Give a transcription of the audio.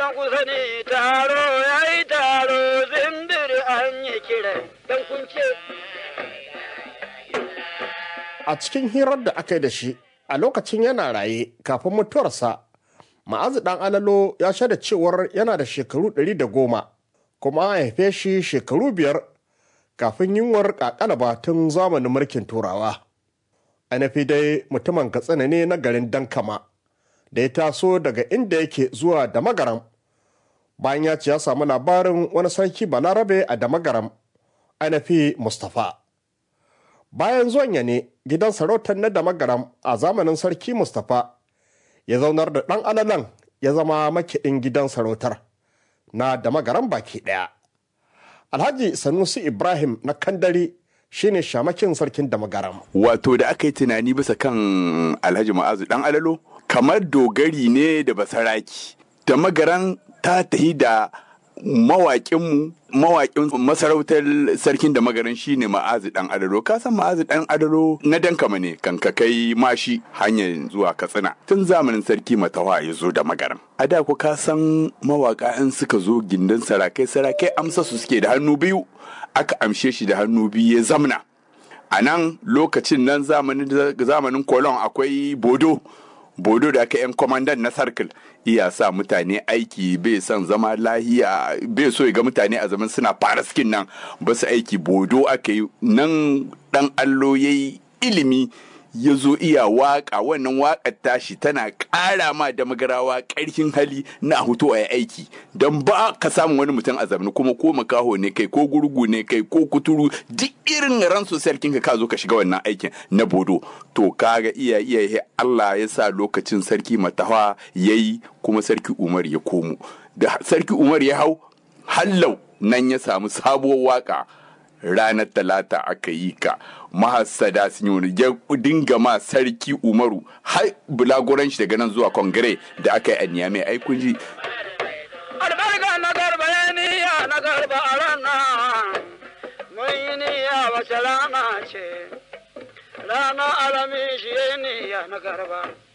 jama'a ku sani taro ya yi taro zindir an yi kira don kun ce a cikin hirar da aka yi da shi a lokacin yana raye kafin mutuwarsa ma'azu dan alalo ya shaida cewar yana da shekaru ɗari da goma kuma an haife shi shekaru biyar kafin yunwar kakalaba tun zamanin mulkin turawa ainihi dai mutumin katsina ne na garin dankama da ya taso daga inda yake zuwa da magaram bayan ya ce ya samu labarin wani sarki balarabe a da magaram ainihi mustapha bayan zuwan ya ne gidan sarautar na da magaram a zamanin sarki mustapha ya zaunar da ɗan alalan ya zama makiɗin gidan sarautar na da magaram baki ɗaya alhaji sanusi ibrahim na kandari shine shamakin sarkin da magaram wato da aka yi tunani bisa kan alhaji ma'azu dan alalo kamar dogari ne da basaraki da magaran ta tahi da mawaƙinmu mawaƙin masarautar sarkin da magaran shine ma'azu dan adaro ka san ma'azu dan adaro na dankama ne kan ka kai mashi hanyar zuwa katsina tun zamanin sarki matawa ya zo da magaran a da ku ka san mawaƙa in suka zo gindin sarakai sarakai amsa su suke da hannu biyu aka amshe shi da hannu biyu ya zamna a nan lokacin nan zamanin kolon akwai bodo bodo da aka yan kwamandan na circle iya sa mutane aiki bai son zama lahiya bai so ya ga mutane a zaman suna fara skin nan ba su aiki bodo aka yi nan dan allo ya yi ilimi ya zo iya waka wannan wakar tashi tana ƙara ma da magarawa ƙarfin hali na hutu a aiki don ba ka samu wani mutum a zamani kuma ko makaho ne kai ko gurgu ne kai ko kuturu duk irin ran sarkin ka zo ka shiga wannan aikin na bodo to kaga iya iya Allah ya sa lokacin sarki matawa yayi kuma sarki Umar ya komo da sarki Umar ya hau hallau nan ya samu sabuwar waka ranar talata aka yi ka mahassada sun yi ya dinga ma sarki umaru har bulaguran shi daga nan zuwa kongire da aka yi a niyamai ai kun ji albarka na garba ya niya na garba a ranar mun yi niyya wace rana ce rana alami shi ya niya na garba